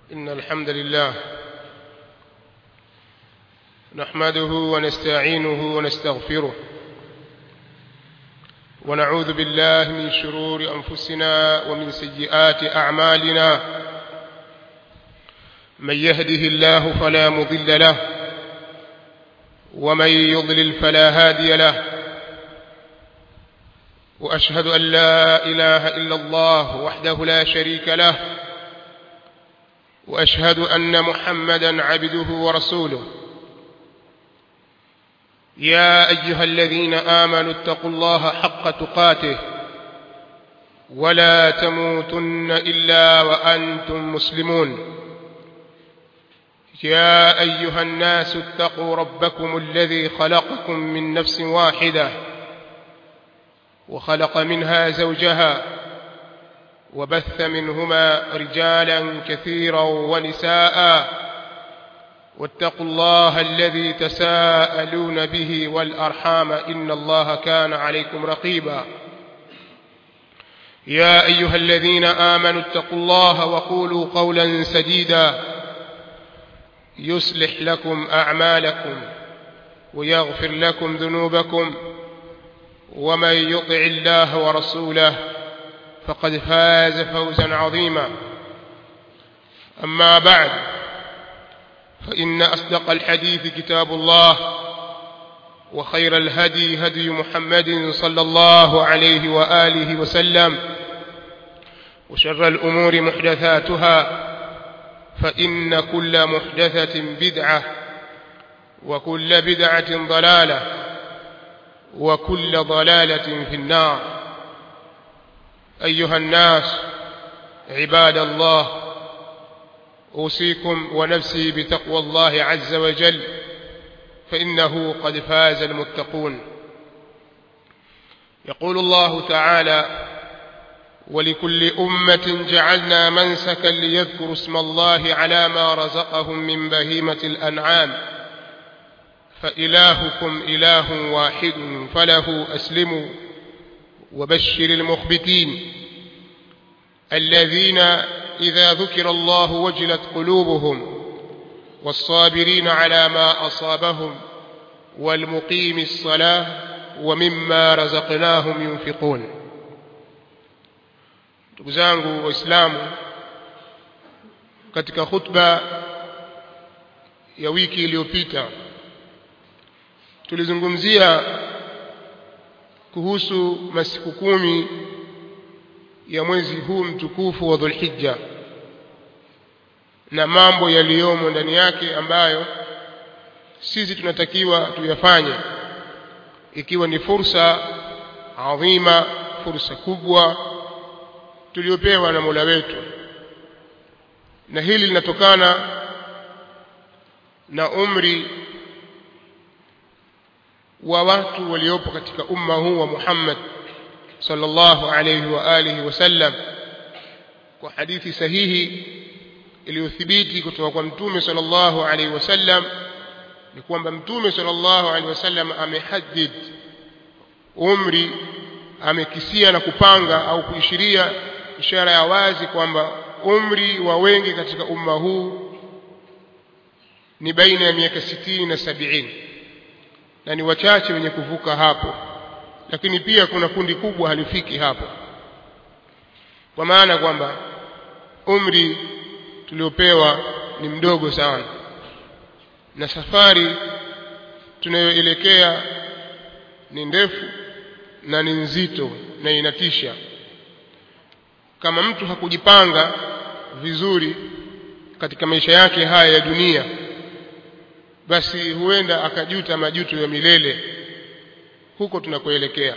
إن الحمد لله نحمده ونستعينه ونستغفره ونعوذ بالله من شرور أنفسنا ومن سيئات أعمالنا من يهده الله فلا مضل له ومن يضلل فلا هادي له وأشهد أن لا إله إلا الله وحده لا شريك له وأشهد أن محمدا عبده ورسوله يا أيها الذين آمنوا اتقوا الله حق تقاته ولا تموتن إلا وأنتم مسلمون يا أيها الناس اتقوا ربكم الذي خلقكم من نفس واحدة وخلق منها زوجها وبث منهما رجالا كثيرا ونساء واتقوا الله الذي تساءلون به والأرحام إن الله كان عليكم رقيبا يا أيها الذين آمنوا اتقوا الله وقولوا قولا سديدا يصلح لكم أعمالكم ويغفر لكم ذنوبكم ومن يطع الله ورسوله فقد فاز فوزا عظيما أما بعد فإن أصدق الحديث كتاب الله وخير الهدي هدي محمد صلى الله عليه وآله وسلم وشر الأمور محدثاتها فإن كل محدثة بدعة وكل بدعة ضلالة وكل ضلالة في النار أيها الناس عباد الله أوصيكم ونفسي بتقوى الله عز وجل فإنه قد فاز المتقون يقول الله تعالى ولكل أمة جعلنا منسكا ليذكروا اسم الله على ما رزقهم من بهيمة الأنعام فإلهكم إله واحد فله أسلموا وبشر المخبتين الذين إذا ذكر الله وجلت قلوبهم والصابرين على ما أصابهم والمقيم الصلاة ومما رزقناهم ينفقون ndugu zangu waislamu katika khutba ya wiki iliyopita tulizungumzia kuhusu masiku kumi ya mwezi huu mtukufu wa Dhulhijja na mambo yaliyomo ndani yake ambayo sisi tunatakiwa tuyafanye ikiwa ni fursa adhima fursa kubwa tuliopewa na Mola wetu na hili linatokana na umri wa watu waliopo katika umma huu wa Muhammad sallallahu alayhi wa alihi wasallam kwa hadithi sahihi iliyothibiti kutoka kwa mtume sallallahu alayhi wasallam ni kwamba mtume sallallahu alayhi wasallam amehadid umri amekisia na kupanga au kuishiria ishara ya wazi kwamba umri wa wengi katika umma huu ni baina ya miaka sitini na sabini na ni wachache wenye kuvuka hapo lakini pia kuna kundi kubwa halifiki hapo kwa maana kwamba umri tuliopewa ni mdogo sana na safari tunayoelekea ni ndefu na ni nzito na inatisha kama mtu hakujipanga vizuri katika maisha yake haya ya dunia basi huenda akajuta majuto ya milele huko tunakoelekea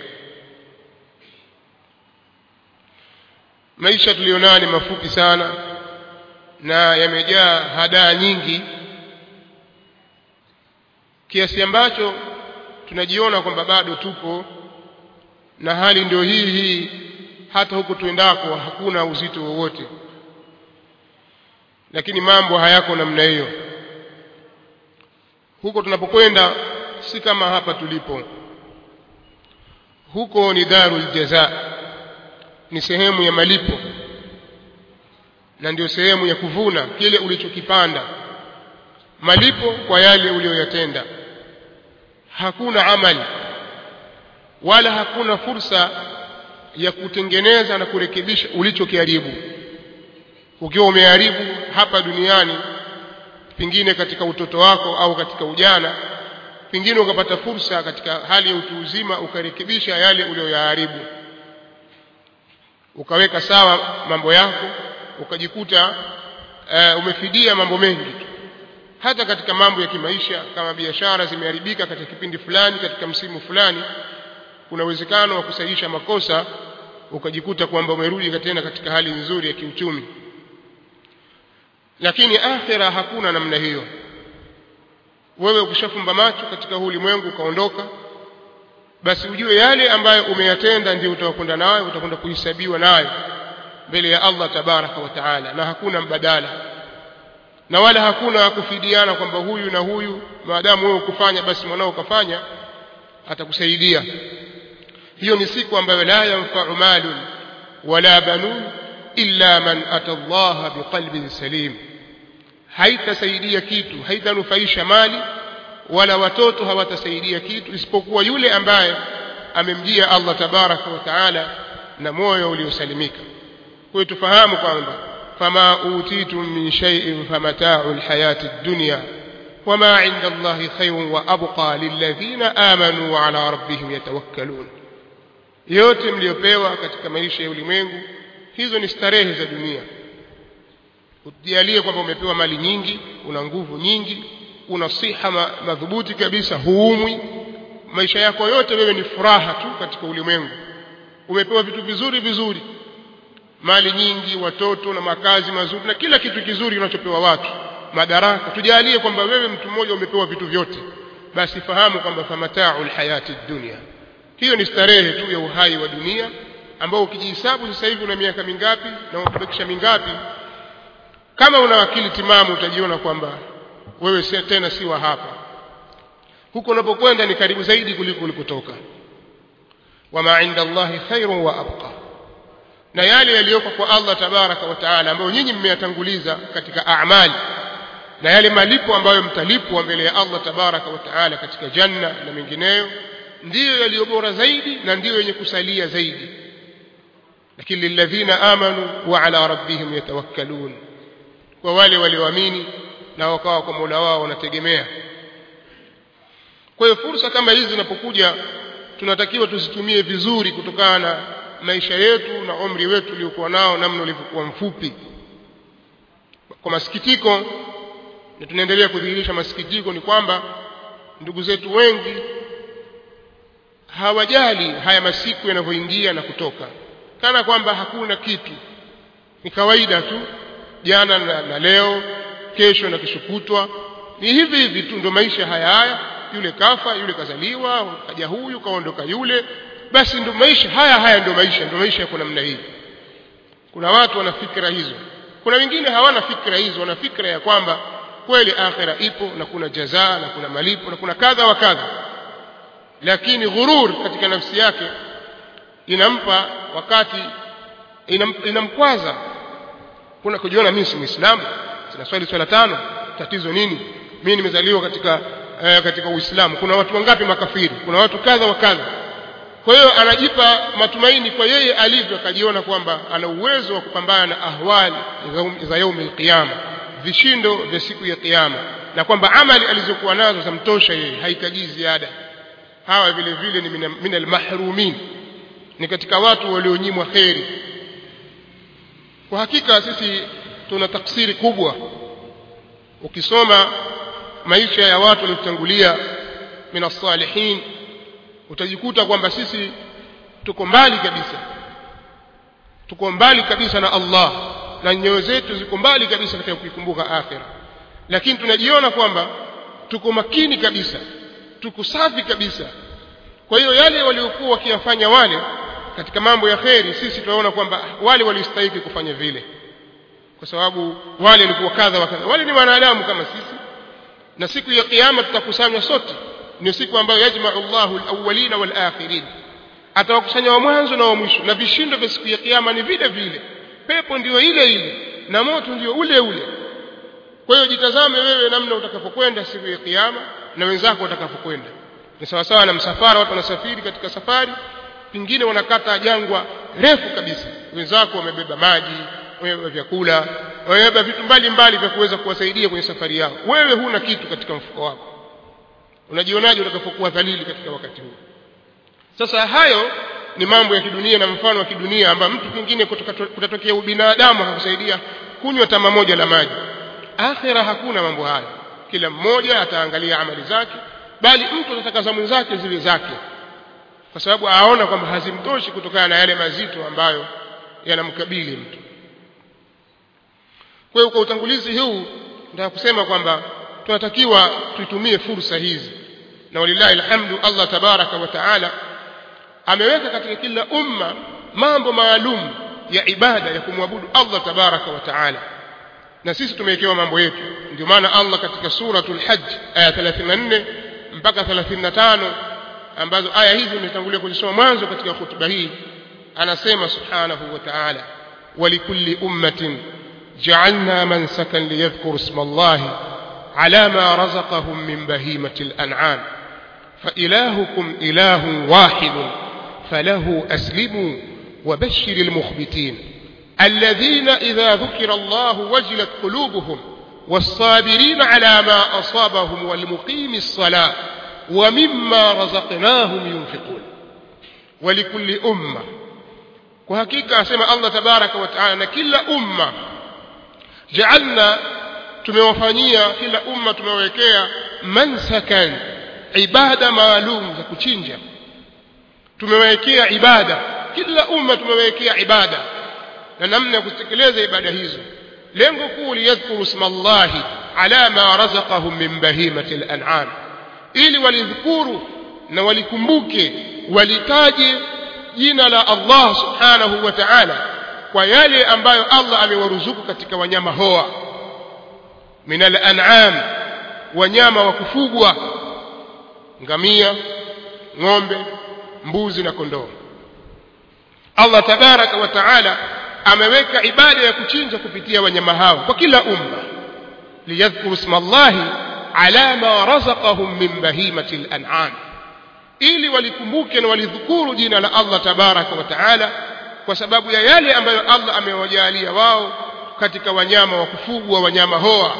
maisha tulionayo ni mafupi sana na yamejaa hadaa nyingi kiasi ambacho tunajiona kwamba bado tupo na hali ndio hii hii hata huko tuendako hakuna uzito wowote lakini mambo hayako namna hiyo huko tunapokwenda si kama hapa tulipo huko ni darul jaza ni sehemu ya malipo na ndio sehemu ya kuvuna kile ulichokipanda malipo kwa yale uliyoyatenda hakuna amali wala hakuna fursa ya kutengeneza na kurekebisha ulichokiharibu ukiwa umeharibu hapa duniani pengine katika utoto wako au katika ujana pengine ukapata fursa katika hali ya utu uzima ukarekebisha yale uliyoyaharibu ukaweka sawa mambo yako ukajikuta uh, umefidia mambo mengi tu hata katika mambo ya kimaisha kama biashara zimeharibika katika kipindi fulani katika msimu fulani kuna uwezekano wa kusahihisha makosa ukajikuta kwamba umerudi tena katika hali nzuri ya kiuchumi lakini akhira hakuna namna hiyo wewe ukishafumba macho katika huu ulimwengu ukaondoka basi ujue yale ambayo umeyatenda ndio utakwenda nayo utakwenda kuhesabiwa nayo mbele ya Allah tabaraka wa taala na hakuna mbadala na wala hakuna kufidiana kwamba huyu na huyu maadamu wewe ukufanya basi mwanao ukafanya atakusaidia hiyo ni siku ambayo la yanfa'u malun wala banun illa man ata Allah biqalbin salim haitasaidia kitu haitanufaisha mali wala watoto hawatasaidia kitu isipokuwa yule ambaye amemjia Allah tabaraka wa taala na moyo uliosalimika kwa hiyo tufahamu kwamba fama utitum min shay'in famata'u alhayati ad-dunya wama 'inda Allahi khayrun wa abqa lilladhina amanu wa 'ala rabbihim yatawakkalun yote mliopewa katika maisha ya ulimwengu hizo ni starehe za dunia ujialie kwamba umepewa mali nyingi una nguvu nyingi una siha ma, madhubuti kabisa huumwi maisha yako yote wewe ni furaha tu katika ulimwengu umepewa vitu vizuri vizuri mali nyingi watoto na makazi mazuri na kila kitu kizuri unachopewa watu madaraka tujalie kwamba wewe mtu mmoja umepewa vitu vyote basi fahamu kwamba famatau lhayati dunia hiyo ni starehe tu ya uhai wa dunia ambao ukijihesabu sasa hivi una miaka mingapi na umebakisha mingapi kama una akili timamu utajiona kwamba wewe tena si wa hapa huko unapokwenda ni karibu zaidi kuliko ulikotoka wama inda Allahi khairun wa abqa na yale yaliyoko kwa Allah tabaraka wa taala ambayo nyinyi mmeyatanguliza katika amali na yale malipo ambayo mtalipwa mbele ya Allah tabaraka wa taala katika janna na mengineyo ndiyo yaliyo bora zaidi na ndiyo yenye kusalia zaidi lakini lilladhina amanu wa ala rabbihim yatawakkalun kwa wale walioamini na wakawa kwa Mola wao wanategemea kwa hiyo fursa kama hizi zinapokuja tunatakiwa tuzitumie vizuri kutokana na maisha yetu na umri wetu uliokuwa nao namna ulivyokuwa mfupi kwa masikitiko na tunaendelea kudhihirisha masikitiko ni kwamba ndugu zetu wengi hawajali haya masiku yanavyoingia na kutoka kana kwamba hakuna kitu ni kawaida tu jana na, na leo kesho na kesho kutwa ni hivi hivi tu ndio maisha haya haya yule kafa yule kazaliwa kaja huyu kaondoka yule basi ndio maisha haya haya ndio maisha ndio maisha yako namna hii kuna watu wana fikra hizo kuna wengine hawana fikra hizo wana fikra ya kwamba kweli akhira ipo na kuna jazaa na kuna malipo na kuna kadha wa kadha lakini ghurur katika nafsi yake inampa wakati inam, inamkwaza kuna kujiona mimi si muislamu sina swali swala tano tatizo nini mimi nimezaliwa katika eh, katika uislamu kuna watu wangapi makafiri kuna watu kadha wa kadha kwa hiyo anajipa matumaini kwa yeye alivyo akajiona kwamba ana uwezo wa kupambana na ahwali za yaumi alqiyama vishindo vya siku ya kiyama na kwamba amali alizokuwa nazo zamtosha yeye hahitaji ziada hawa vile vile ni min almahrumin ni katika watu walionyimwa kheri kwa hakika sisi tuna taksiri kubwa ukisoma maisha ya watu waliotangulia min as-salihin utajikuta kwamba sisi tuko mbali kabisa tuko mbali kabisa na Allah na nyoyo zetu ziko mbali kabisa katika kuikumbuka akhira lakini tunajiona kwamba tuko makini kabisa tuko safi kabisa kwa hiyo yale waliokuwa wakiyafanya wale katika mambo ya kheri sisi tunaona kwamba wale walistahili kufanya vile kwa sababu wale walikuwa kadha wa kadha wale ni wanadamu kama sisi na siku ya kiyama tutakusanywa sote ni siku ambayo yajma'u Allahu al-awwalina wal-akhirin atawakusanya wa mwanzo na wa mwisho na vishindo vya siku ya kiyama ni vile vile pepo ndiyo ile ile na moto ndio ule ule kwa hiyo jitazame wewe namna utakapokwenda siku ya kiyama na wenzako watakapokwenda ni sawa sawa na msafara watu wanasafiri katika safari pengine wanakata jangwa refu kabisa wenzako wamebeba maji wamebeba vyakula wamebeba vitu mbalimbali vya kuweza kuwasaidia kwenye safari yao wewe huna kitu katika mfuko wako unajionaje utakapokuwa dhalili katika wakati huu sasa hayo ni mambo ya kidunia na mfano wa kidunia ambayo mtu pengine kutatokea ubinadamu akakusaidia kunywa tama moja la maji akhira hakuna mambo hayo kila mmoja ataangalia amali zake bali mtu atataka za mwenzake zile zake kwa sababu aona kwamba hazimtoshi kutokana na yale mazito ambayo yanamkabili mtu kwa hiyo kwa utangulizi huu nataka kusema kwamba tunatakiwa tuitumie fursa hizi na walillahi alhamdu Allah tabaraka wa taala ameweka katika kila umma mambo maalum ya ibada ya kumwabudu Allah tabaraka wa taala na sisi tumewekewa mambo yetu ndio maana Allah katika suratul hajj aya 34 mpaka 35 ambazo aya hizi nimetangulia kuzisoma mwanzo katika hutuba hii anasema subhanahu wa ta'ala walikulli ummatin ja'alna mansakan liyadhkuru isma Allah ala ma razaqahum min bahimati al-an'am فإلهكم إله واحد فله أسلموا وبشر المخبتين الذين إذا ذكر الله وجلت قلوبهم والصابرين على ما أصابهم والمقيم الصلاة ومما رزقناهم ينفقون ولكل أمة وحقيقة أسمى الله تبارك وتعالى كل أمة جعلنا tumewafanyia kila umma tumewekea mansakan ibada maalum za kuchinja tumewekea ibada kila umma tumewekea ibada na namna ya kutekeleza ibada hizo lengo kuu liyadhkuru isma llahi ala ma razaqahum min bahimati al-an'am ili walidhukuru na walikumbuke walitaje jina la Allah subhanahu wa ta'ala kwa yale ambayo Allah amewaruzuku katika wanyama hoa min al-an'am wanyama wa kufugwa ngamia ng'ombe mbuzi na kondoo Allah tabaraka wa taala ameweka ibada ya kuchinja kupitia wanyama hao kwa kila umma liyadhkuru isma Allahi ala ma razaqahum min bahimati al-an'am ili walikumbuke na walidhukuru jina la Allah tabaraka wa taala kwa sababu ya yale ambayo Allah amewajalia wao katika wanyama wa kufugwa wanyama hoa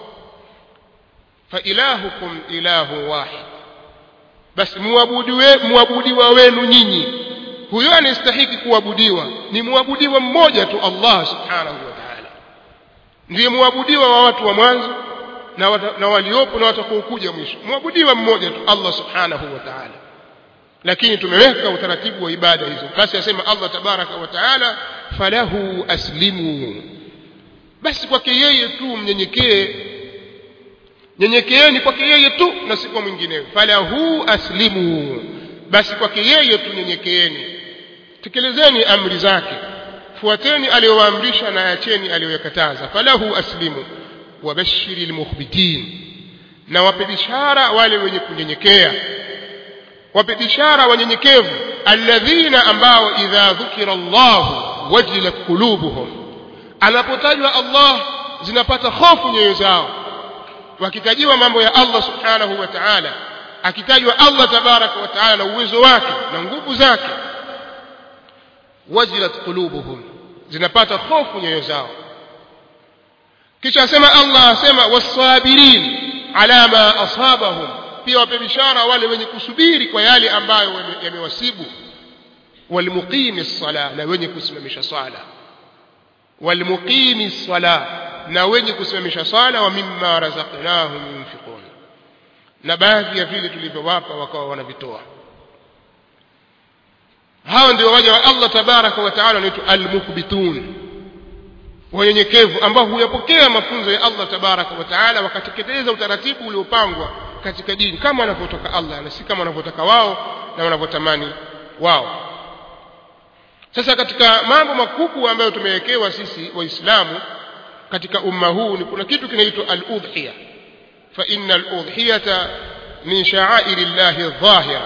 fa ilahukum ilahu wahid basi muabudiwa wenu nyinyi huyo anastahiki kuabudiwa ni muabudiwa mmoja tu Allah subhanahu wa ta'ala ndiye muabudiwa wa watu wa mwanzo na, wata, na waliopo na watakaokuja mwisho muabudiwa mmoja tu Allah subhanahu wa ta'ala lakini tumeweka utaratibu wa ibada hizo basi asema Allah tabaraka wa ta'ala falahu aslimu basi kwake yeye tu mnyenyekee nyenyekeeni kwake yeye tu na si kwa mwingineyo falahu aslimu basi kwake yeye tu nyenyekeeni tekelezeni amri zake fuateni aliyowaamrisha na acheni aliyoyakataza falahu aslimu wabashiri lmukhbitin na wape bishara wale wenye kunyenyekea wape bishara wanyenyekevu alladhina ambao idha dhukira llahu wajilat qulubuhum anapotajwa allah zinapata hofu nyoyo zao wakitajiwa mambo ya allah subhanahu wa ta'ala akitajwa allah tabaraka wa ta'ala na uwezo wake na nguvu zake wajilat qulubuhum zinapata hofu nyoyo zao kisha asema allah asema wasabirin ala ma asabahum pia wape bishara wale wenye kusubiri kwa yale ambayo yamewasibu walmuqimi ssala na wenye kusimamisha swala walmuqimi ssala na wenye kusimamisha swala wa mimma razaqnahum yunfiqun na baadhi ya vile tulivyowapa wakawa wanavitoa hao ndio waja wa Allah tabaraka wa taala wanaitwa almukhbitun wanyenyekevu ambao huyapokea mafunzo ya Allah tabaraka wa taala wakatekeleza utaratibu uliopangwa katika dini kama wanavyotaka Allah na si kama wanavyotaka wao na wanavyotamani wao sasa katika mambo makubwa ambayo tumewekewa sisi waislamu katika umma huu ni kuna kitu kinaitwa al-udhiya fa inna al-udhiyata min sha'airi llahi adh-dhahira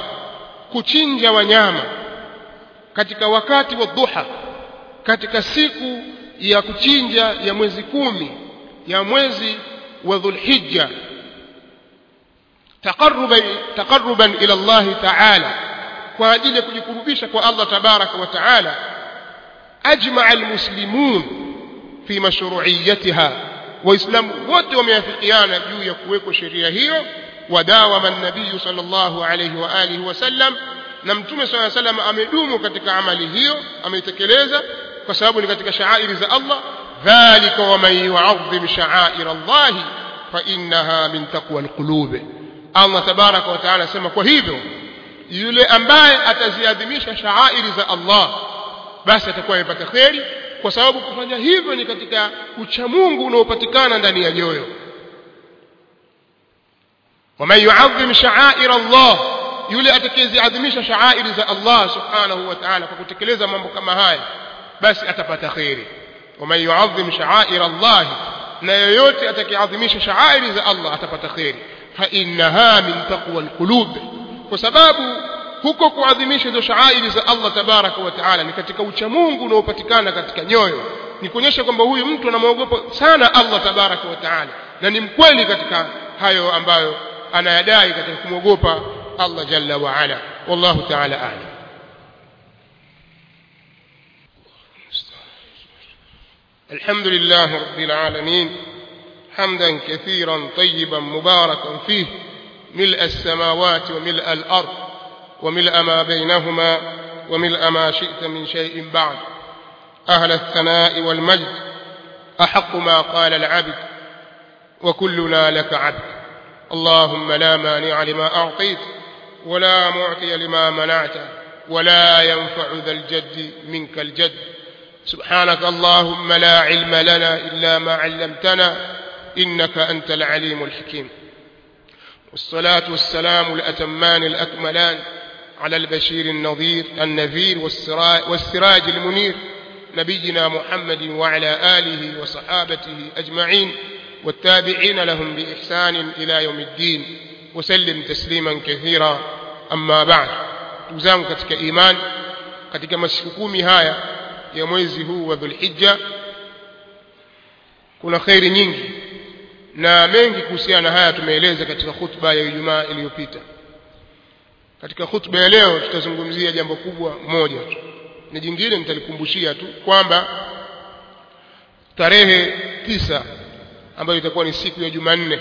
kuchinja wanyama katika wakati wa dhuha katika siku ya kuchinja ya mwezi kumi ya mwezi wa dhulhijja taqarruban taqarruban ila Allah ta'ala kwa ajili ya kujikurubisha kwa Allah tabaraka wa taala ajma almuslimun fi mashru'iyatiha waislamu wote wameafikiana juu ya kuwekwa sheria hiyo wadawama nabii sallallahu alayhi wa alihi wasallam na mtume sallallahu alayhi wasallam amedumu katika amali hiyo ameitekeleza kwa sababu ni katika shaairi za Allah dhalika waman yu'azzim sha'air Allah fa innaha min taqwa alqulub Allah tabaraka wa taala asema kwa hivyo yule ambaye ataziadhimisha shaairi za Allah basi atakuwa amepata kheri kwa sababu kufanya hivyo ni katika uchamungu unaopatikana ndani ya nyoyo waman yuadhim shaair Allah yule atakayeziadhimisha shaairi za Allah subhanahu wa ta'ala kwa kutekeleza mambo kama haya basi atapata kheri waman yuadhim shaair Allah na yoyote atakayeadhimisha shaairi za Allah atapata kheri fa innaha min taqwa alqulub kwa sababu huko kuadhimisha hizo shaairi za Allah tabaraka wa taala ni katika uchamungu unaopatikana katika nyoyo ni kuonyesha kwamba huyu mtu anamwogopa sana Allah tabaraka wa taala na ni mkweli katika hayo ambayo anayadai katika kumwogopa Allah jalla wa ala wallahu taala a'lam الحمد لله رب العالمين حمدا كثيرا طيبا مباركا فيه ملء السماوات وملء الأرض وملء ما بينهما وملء ما شئت من شيء بعد أهل الثناء والمجد أحق ما قال العبد وكلنا لك عبد اللهم لا مانع لما أعطيت ولا معطي لما منعت ولا ينفع ذا الجد منك الجد سبحانك اللهم لا علم لنا إلا ما علمتنا إنك أنت العليم الحكيم والصلاة والسلام الأتمان الأكملان على البشير النظير النذير والسراج المنير نبينا محمد وعلى آله وصحابته أجمعين والتابعين لهم بإحسان إلى يوم الدين وسلم تسليما كثيرا أما بعد تزام katika iman katika masiku kumi haya ya mwezi huu wa Dhulhijja kuna khairi nyingi na mengi kuhusiana na haya tumeeleza katika khutba ya Ijumaa iliyopita katika khutba ya leo tutazungumzia jambo kubwa moja tu na jingine nitalikumbushia tu kwamba tarehe tisa ambayo itakuwa ni siku ya Jumanne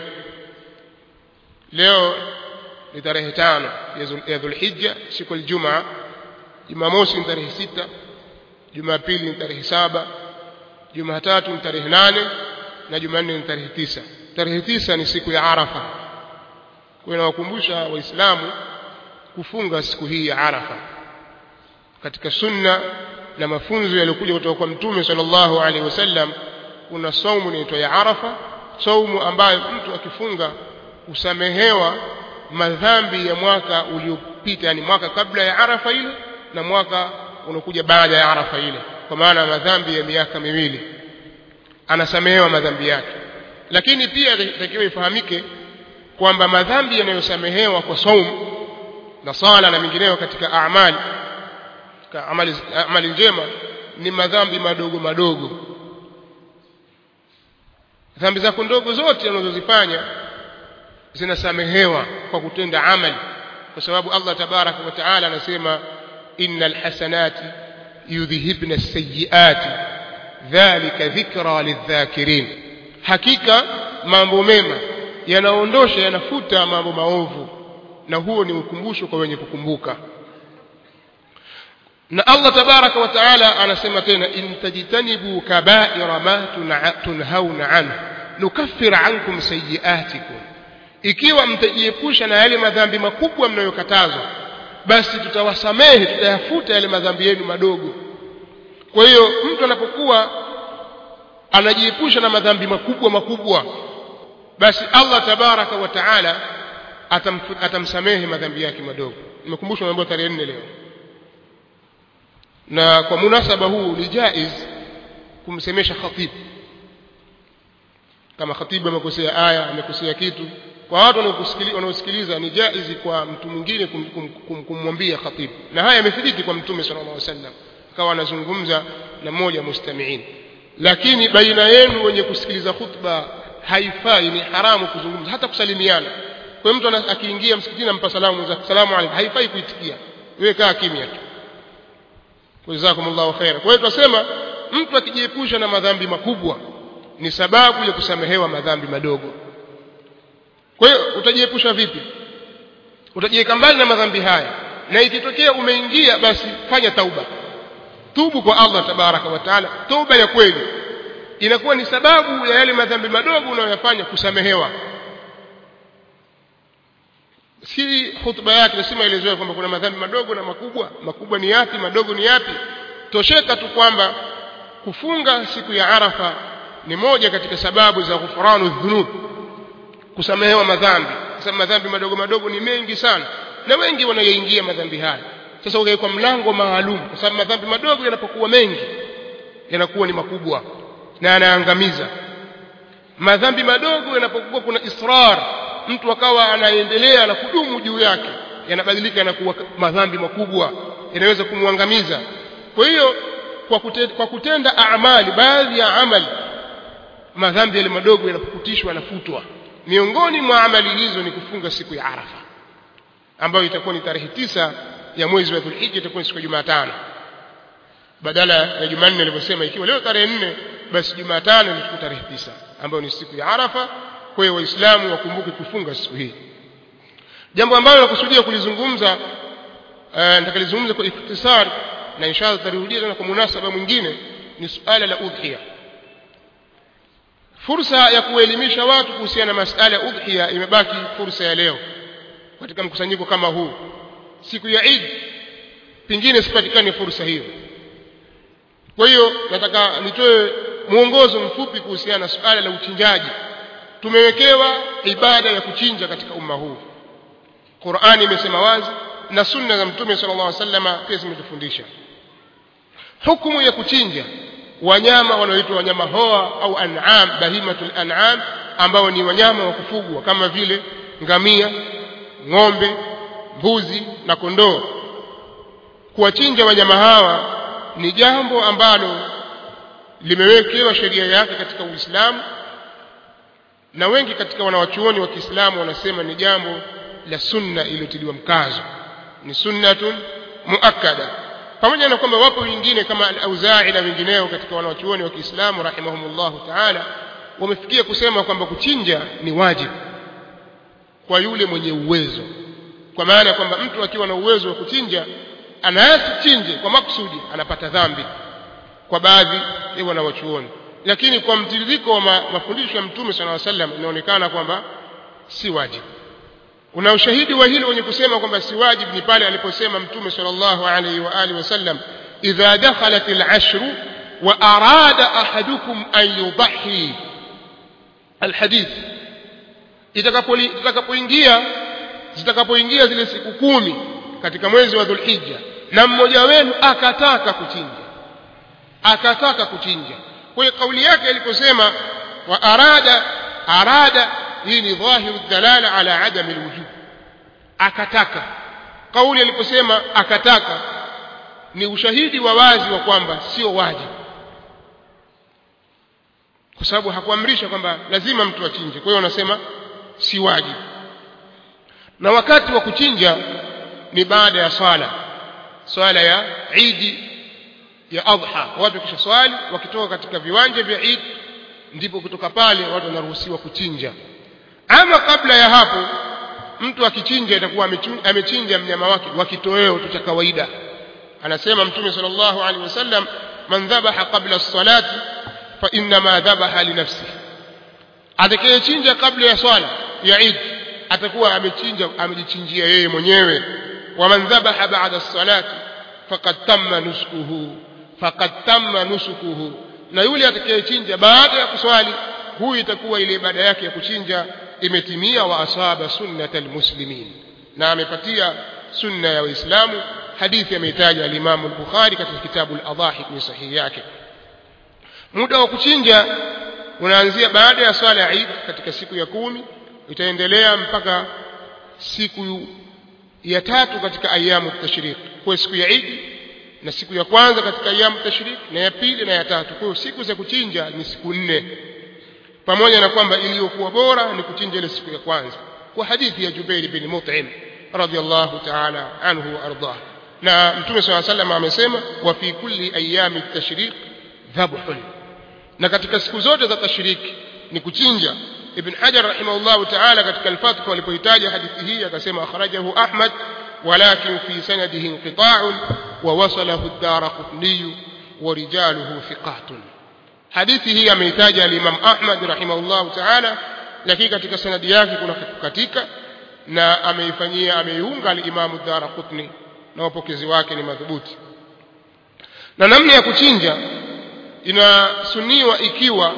leo ni tarehe tano ya Dhulhijja siku ya Ijumaa Jumamosi ni tarehe sita Jumapili ni tarehe saba Jumatatu ni tarehe nane na Jumanne ni tarehe tisa tarehe tisa ni siku ya Arafa kwa inawakumbusha waislamu kufunga siku hii ya Arafa katika sunna na mafunzo yaliyokuja kutoka kwa mtume sallallahu alaihi wasallam kuna saumu inaitwa ya Arafa saumu ambayo mtu akifunga usamehewa madhambi ya mwaka uliopita yani mwaka kabla ya Arafa ile na mwaka unakuja baada ya Arafa ile kwa maana madhambi ya miaka miwili anasamehewa madhambi yake lakini pia itakiwa ifahamike kwamba madhambi yanayosamehewa kwa saumu na sala na mingineyo katika amali katika amali, amali njema ni madhambi madogo madogo dhambi zako ndogo zote unazozifanya zinasamehewa kwa kutenda amali kwa sababu Allah tabaraka wa taala anasema innal hasanati yudhhibna as-sayyiati dhalika dhikra lidhakirin hakika mambo mema yanaondosha yanafuta mambo maovu na huo ni ukumbusho kwa wenye kukumbuka na Allah tabaraka wa taala anasema tena in tajtanibu kaba'ira ma tunhauna anhu nukaffir ankum sayiatikum ikiwa mtajiepusha na yale madhambi makubwa mnayokatazwa basi tutawasamehe tutayafuta yale madhambi yenu madogo kwa hiyo mtu anapokuwa anajiepusha na madhambi makubwa makubwa basi Allah tabaraka wa taala atam, atamsamehe madhambi yake madogo nimekumbushwa mambo tarehe nne leo na kwa munasaba huu ni jaiz kumsemesha khatibu kama khatibu amekosea aya amekosea kitu kwa watu wanaosikiliza ni jaizi kwa mtu mwingine kumwambia kum, khatibu na haya yamethibiti kwa mtume sallallahu alaihi wasallam akawa anazungumza na mmoja mustamiin lakini baina yenu wenye kusikiliza khutba haifai ni haramu kuzungumza hata kusalimiana kwa hiyo mtu akiingia msikitini ampa salamu za salamu alaykum haifai kuitikia wewe kaa kimya tu jazakumullahu khaira kwa hiyo tunasema mtu akijiepusha na madhambi makubwa ni sababu ya kusamehewa madhambi madogo kwa hiyo utajiepusha vipi utajiweka mbali na madhambi haya na ikitokea umeingia basi fanya tauba tubu kwa Allah tabaraka wa taala toba ya kweli inakuwa ni sababu ya yale madhambi madogo unayoyafanya kusamehewa si hutuba yake nasema elezewa kwamba kuna madhambi madogo na makubwa makubwa ni yapi madogo ni yapi tosheka tu kwamba kufunga siku ya arafa ni moja katika sababu za ghufranu dhunub kusamehewa madhambi sasa madhambi madogo madogo ni mengi sana na wengi wanayaingia madhambi haya sasa ukawekwa mlango maalum kwa sababu madhambi madogo yanapokuwa mengi yanakuwa ni makubwa na yanaangamiza madhambi madogo yanapokuwa kuna israr mtu akawa anaendelea na kudumu juu yake yanabadilika yanakuwa madhambi makubwa yanaweza kumwangamiza kwa hiyo kwa kutenda, kwa kutenda amali baadhi ya amali madhambi yale madogo yanapokutishwa yanafutwa miongoni mwa amali hizo ni kufunga siku ya Arafa ambayo itakuwa ni tarehe tisa ya mwezi wa Dhulhijja itakuwa ni siku ya Jumatano badala ya Jumanne alivyosema ikiwa leo tarehe nne basi Jumatano ni tarehe tisa ambayo ni siku ya Arafa kwa hiyo waislamu wakumbuke kufunga siku hii jambo ambalo nakusudia kulizungumza uh, nitakalizungumza kwa ikhtisar na inshallah tutarudia tena kwa munasaba mwingine ni suala la udhiya fursa ya kuelimisha watu kuhusiana na masala ya udhiya imebaki fursa ya leo katika mkusanyiko kama huu siku ya Eid pingine sipatikane fursa hiyo kwa hiyo nataka nitoe mwongozo mfupi kuhusiana na suala la uchinjaji tumewekewa ibada ya kuchinja katika umma huu Qur'ani imesema wazi na sunna za mtume sallallahu alaihi wasallam pia zimetufundisha hukumu ya kuchinja wanyama wanaoitwa wanyama hoa au an'am bahimatul an'am ambao ni wanyama wa kufugwa kama vile ngamia ng'ombe mbuzi na kondoo kuwachinja wanyama hawa ni jambo ambalo limewekewa sheria yake katika Uislamu na wengi katika wanawachuoni wa Kiislamu wanasema ni jambo la sunna iliyotiliwa mkazo ni sunnatun muakkada pamoja na kwamba wapo wengine kama al-Auza'i na wengineo katika wanawachuoni wa Kiislamu rahimahumullahu ta'ala wamefikia kusema kwamba kuchinja ni wajibu kwa yule mwenye uwezo kwa maana ya kwamba mtu akiwa na uwezo wa kuchinja anayasichinje kwa makusudi anapata dhambi kwa baadhi ya wanawachuoni lakini kwa mtiririko wa ma, mafundisho ya mtume sallallahu alaihi wasallam inaonekana kwamba si wajibu una ushahidi wa hilo wenye kusema kwamba si wajibu ni pale aliposema mtume sallallahu alaihi wa alihi wasallam idha dakhalat al-ashru wa arada ahadukum an yudhi alhadith itakapoingia zitakapoingia zile siku kumi katika mwezi wa dhulhijja na mmoja wenu akataka kuchinja akataka kuchinja kwa hiyo kauli yake aliposema wa arada arada hii ni dhahiru dalala ala adam alwujub akataka kauli aliposema akataka ni ushahidi wa wazi wa kwamba sio wajibu kwa sababu hakuamrisha kwamba lazima mtu achinje kwa hiyo wanasema si wajibu na wakati wa kuchinja ni baada ya swala swala ya idi ya adha watu kisha swali wakitoka katika viwanja vya Eid ndipo kutoka pale watu wanaruhusiwa kuchinja ama kabla ya hapo mtu akichinja itakuwa amechinja mnyama wake wa kitoweo tu cha kawaida anasema mtume sallallahu alaihi wasallam man dhabaha qabla as-salati fa inma dhabaha li nafsihi atakayechinja kabla ya swala ya Eid atakuwa amechinja amejichinjia yeye mwenyewe wa man dhabaha ba'da as-salati faqad tamma nusukuhu faqad tamma nusukuhu na yule atakayechinja baada ya kuswali huyu itakuwa ile ibada yake ya kuchinja imetimia wa asaba sunnata almuslimin na amepatia sunna ya waislamu hadithi ameitaja al-Imam al-Bukhari katika kitabu al-Adhahi kwenye sahihi yake muda wa kuchinja unaanzia baada ya swala ya Eid katika siku ya kumi itaendelea mpaka siku ya tatu katika ayamu tashriq kwa siku ya Eid na siku ya kwanza katika ayamu tashrik na ya pili na ya tatu kwa hiyo siku za kuchinja ni siku nne pamoja na kwamba iliyokuwa bora ni kuchinja ile siku ya kwanza kwa hadithi ya Jubair bin Mut'im radiyallahu ta'ala anhu wa ardah na mtume swalla sallam amesema wa fi kulli ayami tashriq dhabhun na katika siku zote za tashriki ni kuchinja ibn hajar rahimahullahu ta'ala katika al-fath alipohitaja hadithi hii akasema akhrajahu ahmad ولكن في سنده انقطاع ووصله الدار قطني ورجاله ثقات حديثه يميتاج الإمام أحمد رحمه الله تعالى lakini katika sanadi yake kuna kukatika na ameifanyia ameiunga al-Imam ad-Darqutni na wapokezi wake ni madhubuti na namna ya kuchinja inasuniwa ikiwa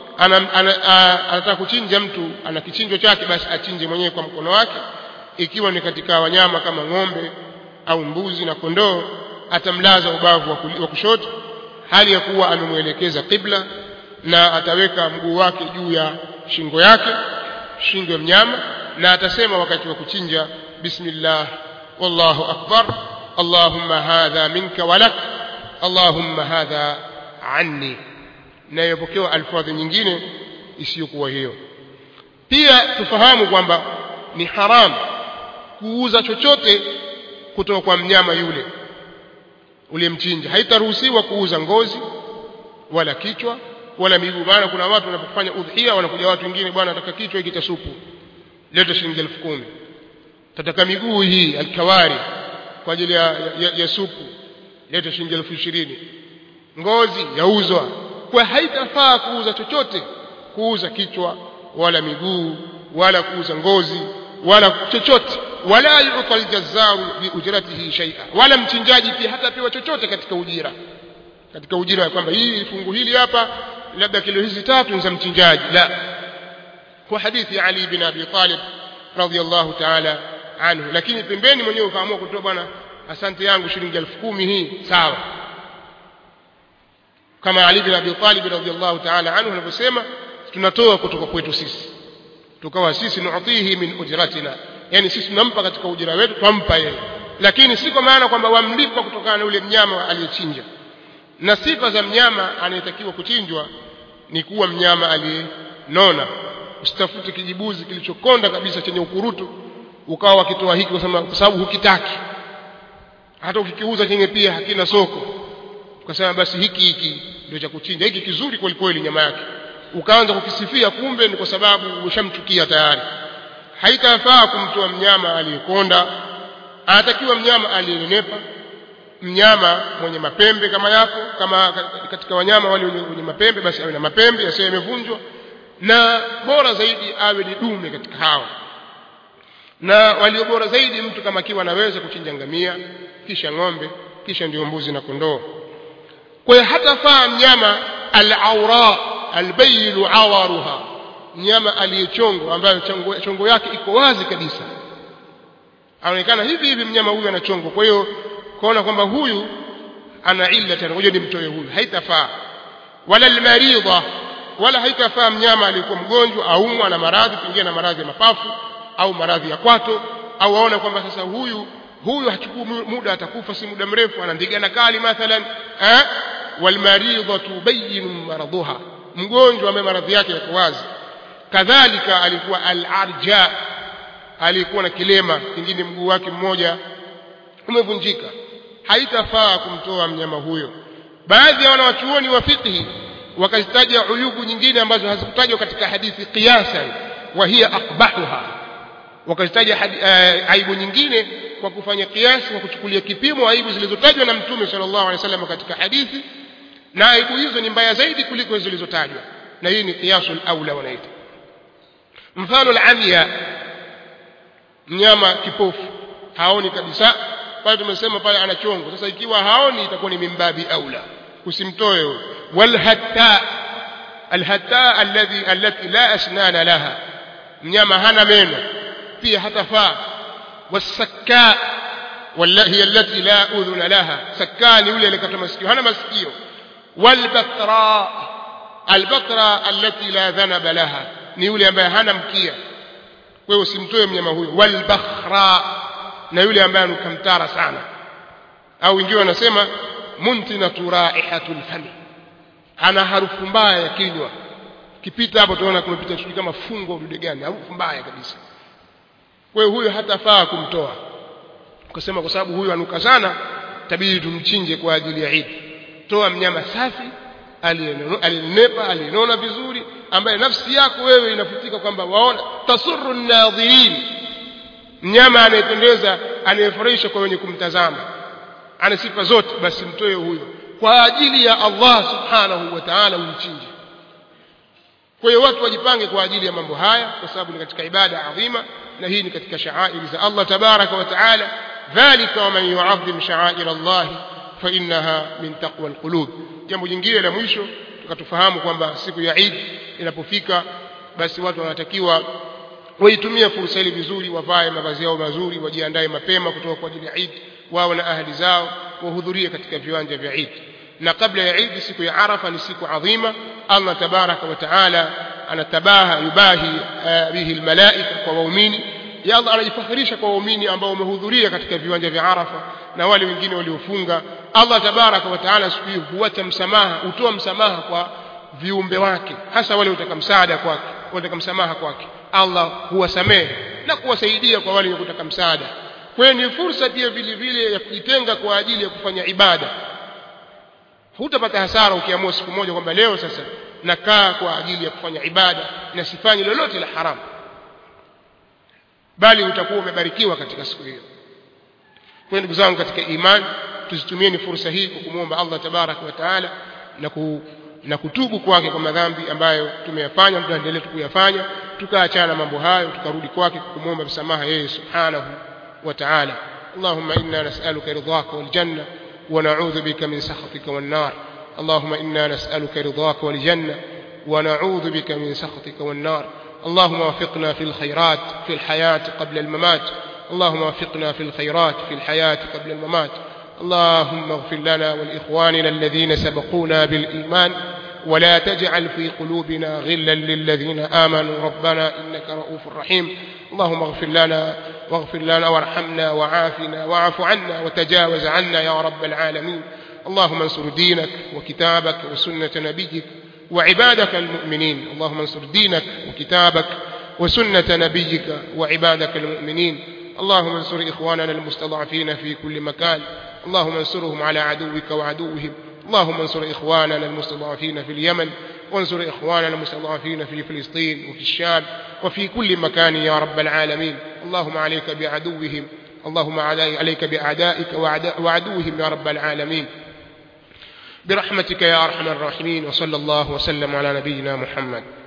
anataka kuchinja mtu ana kichinjo chake basi achinje mwenyewe kwa mkono wake ikiwa ni katika wanyama kama ng'ombe au mbuzi na kondoo atamlaza ubavu wa kushoto hali ya kuwa amemwelekeza qibla na ataweka mguu wake juu ya shingo yake shingo ya mnyama na atasema wakati wa kuchinja bismillah wallahu akbar allahumma hadha minka walak allahumma hadha anni na imepokewa alfadhi nyingine isiyokuwa hiyo pia tufahamu kwamba ni haramu kuuza chochote kutoka kwa mnyama yule uliyemchinja haitaruhusiwa kuuza ngozi wala kichwa wala miguu maana kuna watu wanapofanya udhia wanakuja watu wengine bwana nataka kichwa hiki cha supu leta shilingi elfu kumi tataka miguu hii alkawari kwa ajili ya, ya, ya supu leta shilingi elfu ishirini ngozi yauzwa kwa haitafaa kuuza chochote kuuza kichwa wala miguu wala kuuza ngozi wala chochote wala yuta aljazzaru bi ujratihi shay'a wala mchinjaji pia hatapewa chochote katika ujira katika ujira kwamba hii fungu hili hapa labda kilo hizi tatu ni za mchinjaji la kwa hadithi ya Ali bin Abi Talib radhiyallahu ta'ala anhu lakini pembeni mwenyewe ukaamua kutoa bwana asante yangu shilingi elfu kumi hii sawa kama Ali bin Abi Talib radhiyallahu ta'ala anhu anavyosema tunatoa kutoka kwetu sisi tukawa sisi nu'tihi min ujratina yani sisi tunampa katika ujira wetu twampa yeye lakini si kwa maana kwamba wamlipa kutokana na ule mnyama aliyechinja na sifa za mnyama anayetakiwa kuchinjwa ni kuwa mnyama aliyenona usitafute kijibuzi kilichokonda kabisa chenye ukurutu ukawa wakitoa hiki kwa sababu hukitaki hata ukikiuza chenye pia hakina soko ukasema basi hiki hiki ndio cha kuchinja hiki kizuri kweli kweli nyama yake ukaanza kukisifia kumbe ni kwa sababu ushamchukia tayari haitafaa kumtoa mnyama aliyekonda anatakiwa mnyama aliyenenepa mnyama mwenye mapembe kama yako kama katika wanyama wale wenye mapembe basi awe na mapembe yasiyo yamevunjwa na bora zaidi awe ni dume katika hawa na walio bora zaidi mtu kama akiwa anaweza kuchinja ngamia kisha ng'ombe kisha ndio mbuzi na kondoo kwa hiyo hatafaa mnyama al-awra albayilu awaruha mnyama aliyechongwa ambayo chongo, chongo yake iko wazi kabisa anaonekana hivi hivi mnyama huyu anachongwa kwa hiyo kuona kwamba huyu ana illa tena ngoja nimtoe huyu haitafaa wala almaridha wala haitafaa mnyama aliyekuwa mgonjwa aumwa na maradhi pengine na maradhi ya mapafu au maradhi ya kwato au aona kwamba sasa huyu huyu hachukui muda atakufa si muda mrefu ana ndigana kali mathalan eh walmaridha tubayinu maradhuha mgonjwa ambaye maradhi yake yako wazi kadhalika alikuwa al-arja alikuwa na kilema kingine mguu wake mmoja umevunjika haitafaa kumtoa mnyama huyo baadhi ya wanawachuoni wa fiqhi wakazitaja uyubu nyingine ambazo hazikutajwa katika hadithi qiyasan wa hiya aqbahuha wakazitaja uh, aibu nyingine kwa kufanya kiasi kwa kuchukulia kipimo aibu zilizotajwa na mtume sallallahu alaihi wasallam katika hadithi na aibu hizo ni mbaya zaidi kuliko zilizotajwa na hii ni qiyasul aula wanaita mfano al-amya mnyama kipofu haoni kabisa pale tumesema pale ana chongo sasa ikiwa haoni itakuwa ni mimbabi aula usimtoe wal hatta al hatta alladhi allati la asnana laha mnyama hana meno pia hatafaa wasakka wallahi allati la udhuna laha sakkani yule alikata masikio hana masikio والبقراء البقرة التي لا ذنب لها ni yule ambaye hana mkia wewe usimtoe mnyama huyo walbakhra na yule ambaye anukamtara sana au wengine wanasema muntinatu raihatul fami ana harufu mbaya ya kinywa kipita hapo tunaona kumepita shughuli kama fungo dude gani harufu mbaya kabisa kwa hiyo huyo hatafaa kumtoa ukasema kwa sababu huyu anuka sana tabidi tumchinje kwa ajili ya Eid toa mnyama safi aliyenepa aliyenona vizuri ambaye nafsi yako wewe inafutika kwamba waona tasurru nadhirin mnyama anayependeza anayefurahisha kwa wenye kumtazama ana sifa zote basi mtoe huyo kwa ajili ya Allah subhanahu wa ta'ala umchinje kwa hiyo watu wajipange kwa ajili ya mambo haya kwa sababu ni katika ibada adhima na hii ni katika sha'air za Allah tabaraka wa ta'ala dhalika wa man yu'azzim sha'air Allah fa innaha min taqwa alqulub jambo jingine la mwisho tukatufahamu kwamba siku ya Eid inapofika basi watu wanatakiwa waitumie fursa ile vizuri wavae mavazi yao mazuri wajiandae mapema kutoka kwa ajili ya Eid wao na ahli zao wahudhurie katika viwanja vya Eid na kabla ya Eid siku ya Arafa ni siku adhima Allah tabaraka wa taala anatabaha yubahi bihi almalaika kwa waumini ya Allah anajifakhirisha kwa waumini ambao wamehudhuria katika viwanja vya Arafa na wale wengine waliofunga Allah tabaraka wa taala siku hiyo huacha msamaha hutoa msamaha kwa viumbe wake hasa wale utaka msaada kwake wataka msamaha kwake Allah huwasamehe na kuwasaidia kwa wale kutaka msaada kwa hiyo ni fursa pia vile vile ya kujitenga kwa ajili ya kufanya ibada hutapata hasara ukiamua siku moja kwamba leo sasa nakaa kwa ajili ya kufanya ibada na sifanyi lolote la haramu bali utakuwa umebarikiwa katika siku hiyo kwa ndugu zangu katika imani tuzitumieni fursa hii kwa kumwomba Allah tabaraka wa taala na ku na kutubu kwake kwa madhambi ambayo tumeyafanya tunaendelea kuyafanya tukaachana na mambo hayo tukarudi kwake kumwomba msamaha yeye subhanahu wa ta'ala اللهم إنا نسألك رضاك والجنة ونعوذ بك من سخطك والنار اللهم إنا نسألك رضاك والجنة ونعوذ بك من سخطك والنار اللهم وفقنا في الخيرات في الحياة قبل الممات اللهم وفقنا في الخيرات في الحياة قبل الممات اللهم اغفر لنا ولإخواننا الذين سبقونا بالإيمان ولا تجعل في قلوبنا غلا للذين آمنوا ربنا إنك رؤوف رحيم اللهم اغفر لنا واغفر لنا وارحمنا وعافنا واعف عنا وتجاوز عنا يا رب العالمين اللهم انصر دينك وكتابك وسنة نبيك وعبادك المؤمنين اللهم انصر دينك وكتابك وسنة نبيك وعبادك المؤمنين اللهم انصر إخواننا المستضعفين في كل مكان اللهم انصرهم على عدوك وعدوهم اللهم انصر إخواننا المستضعفين في اليمن وانصر إخواننا المستضعفين في فلسطين وفي الشام وفي كل مكان يا رب العالمين اللهم عليك بعدوهم اللهم عليك بأعدائك وعدوهم يا رب العالمين برحمتك يا أرحم الراحمين وصلى الله وسلم على نبينا محمد